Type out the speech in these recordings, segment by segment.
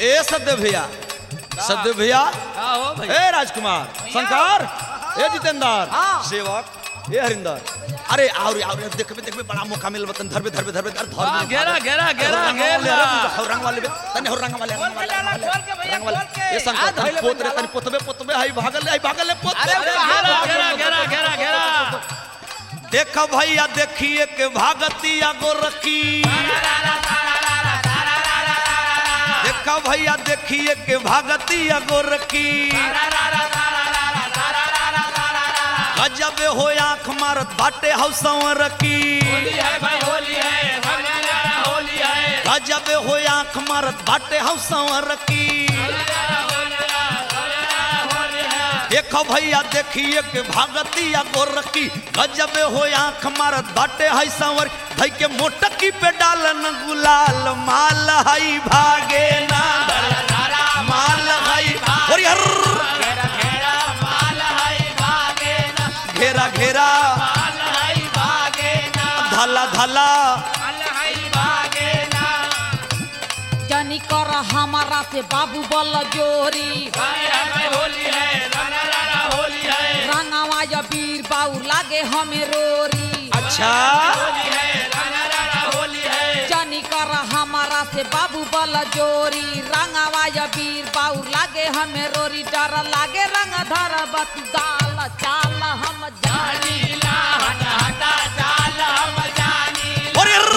ए सद्य भैया सद्य भैया का हो भाई ए राजकुमार शंकर ए जितेंद्र हाँ। सेवक ए हरिंदर अरे और और देखबे देखबे बड़ा मौका मिल बतन धरबे धरबे धरबे धर धर हाँ, घेरा, घेरा, घेरा, घेरा। हो रंग वाले तने हो रंग वाले रंग वाले, डाला, रंग वाले, खोल के भैया, रंग वाले। खोल के। ए शंकर आ, तने धइले पोत बन रे डाला। तने पोतबे पोतबे हाई भागल हाई भागल पोत अरे अरे कहाँ घेरा भाग घेरा घेरा घेरा घेरा देख भैया देखिए के भागतिया गोरखी देख भैया देखिए के भागतिया गोरखी गजब हो आंख मारत बाटे हौसवर की होली है भाई होली है रंग होली है गजब हो आंख मारत बाटे हौसवर की देखो भैया देखिए के भागतिया गोरखी गजब हो आंख मारत बाटे है संवर भाई के मोटकी पे डालन गुलाल माल हई भागे ना माल हई और यार घेरा घेरा धला धला जनी कर हमारा से बाबू बल जोरी होली है रंग होली है रंगवा या वीर बाऊ लागे हमें रोरी अच्छा होली है रंग होली है जनी कर हमारा से बाबू बल जोरी रंगवा या वीर बाऊ लागे हमें रोरी डर लागे रंग धर बत दाल चाल हम जानी नीला हटा हटा चाल हम जानी और यार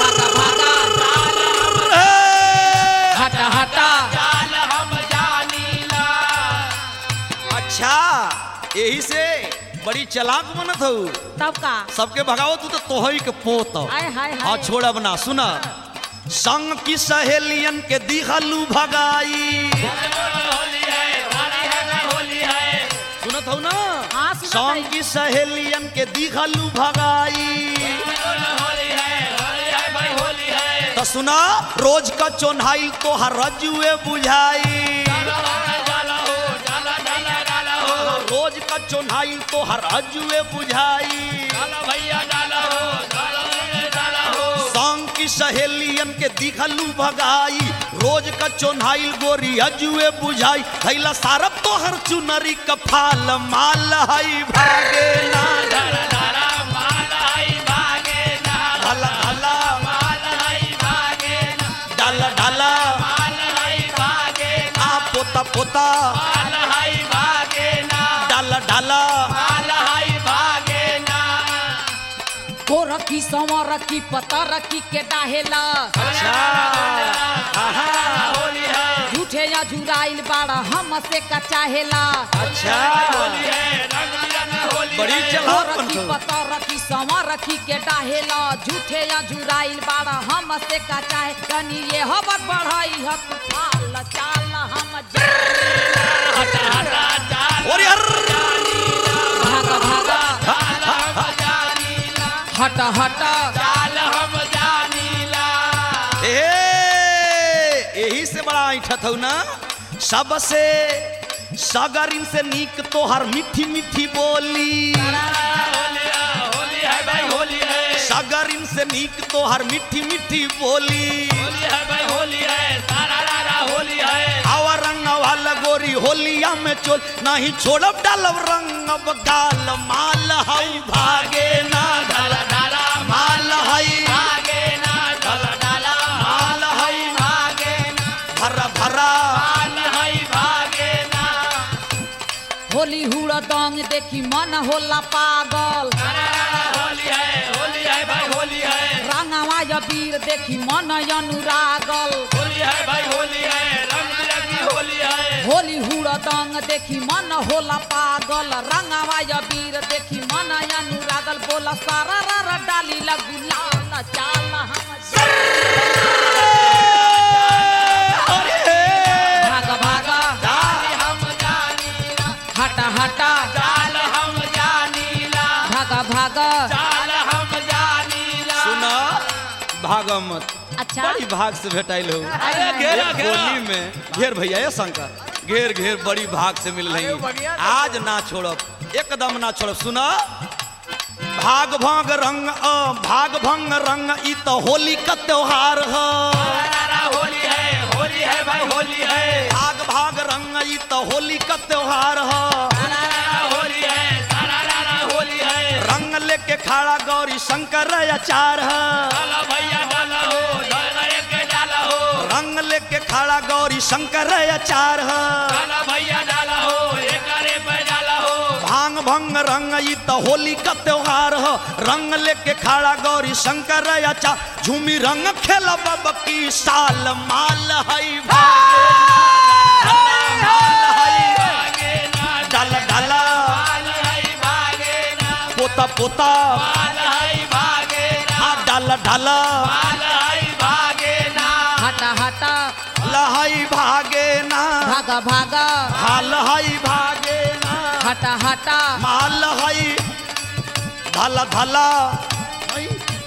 हटा हटा चाल हम जानीला अच्छा यही से बड़ी चलाक बनत हो तब का सबके भगाओ तू तो तोहई के पोत हाय हाय हाँ हाय छोड़ब ना सुना संग की सहेलियन के दिखलू भगाई होली है होली है होली है सुनत हो ना हाँ, सुनत संग हई। की सहेलियन के दिखलू भगाई होली है होली है भाई होली है तो सुना रोज का चोन्हाइल तो हर रजुए बुझाई डाला हो डाला डाला डाला हो रोज का चोन्हाइल तो हर रजुए बुझाई डाला भैया डाला हो डाला डाला हो संग की सहेलियन के दिखलू भगाई रोज का चोन्हाइल गोरी अजुए बुझाई थैला सारब तो हर चुनरी का फाल माल हई भागे ना डाला डाला माल आई भागे ना ढला ढला माल आई भागे ना डाला डाला माल आई भागे ना आ पोता पोता माल आई भागे ना डाला डाला माल आई भागे ना को रखी संवर रखी पता रखी के डाहेला अच्छा आहा, होली है झूठे या झुराइल बाड़ा हम से का चाहेला अच्छा होली है रंग बिरंग होली बड़ी है। को चलाक रखी बनतो पता रखी संवर रखी के डाहेला झूठे या झुराइल बाड़ा हम से का चाहे कनी ये हबर बढ़ाई हक चाल चाल हम हटा हटा चाल और यार भागा भागा चाल हम जानीला हटा हटा चाल हम जानीला ए यही से बड़ा ऐठत हो ना सबसे सगरिन से नीक तो हर मीठी मीठी बोली होली है होली है भाई होली है सगरिन से नीक तो हर मीठी मीठी बोली होली है भाई होली है सारा रारा होली है आवा रंग वाला गोरी होलिया में चोल नहीं छोड़ब डालब रंग अब गाल माल हई भागे ना डाला डाला माल हई भागे ना डाला डाला माल हई भागे ना भरा भरा माल है भागे ना होली हुड़ दंग देखी मन होला पागल सारा रारा होली है होली है भाई होली है रंगवा या वीर देखी मन अनुरागल होली है भाई होली है रंग बिरंगी होली है होली हुड़ दंग देखी मन होला पागल रंगवा या वीर देखी मन अनुरागल बोला सारा रा डाली लगू लाल चाल हम भागा भागा चाल हम जानीला हटा हटा चाल हम जानीला भागा भागा चाल हम जानीला सुना भागमत अच्छा बड़ी भाग से भेटाइल हो अरे घेरा एक घेरा होली में घेर भैया ये शंकर घेर घेर बड़ी भाग से मिल रही आज ना छोड़ब एकदम ना छोड़ब सुना भाग भंग रंग अ भाग भंग रंग ई तो होली का त्योहार है सारा होली है होली होली है भाई होली है भाग भाग रंग ई तो होली का त्योहार ह सारा रारा होली है सारा रारा होली है रंग लेके खाड़ा गौरी शंकर अचार ह डाला भैया डाला हो डाला एक डाला हो रंग लेके खाड़ा गौरी शंकर अचार ह डाला भैया डाला हो एक अरे पे डाला हो भांग भंग रंग ई तो होली का त्योहार ह रंग लेके खाड़ा गौरी शंकर अचार झूमी रंग खेला बब की साल माल हई भागे माल हई भागे ना डाल डाला बाल है भागे ना पोता पोता बाल है भागे ना आ डाल डाला बाल है भागे ना हटा हटा लहई भागे ना भागा भागा हाल हई भागे ना हटा हटा माल हई धला धला हई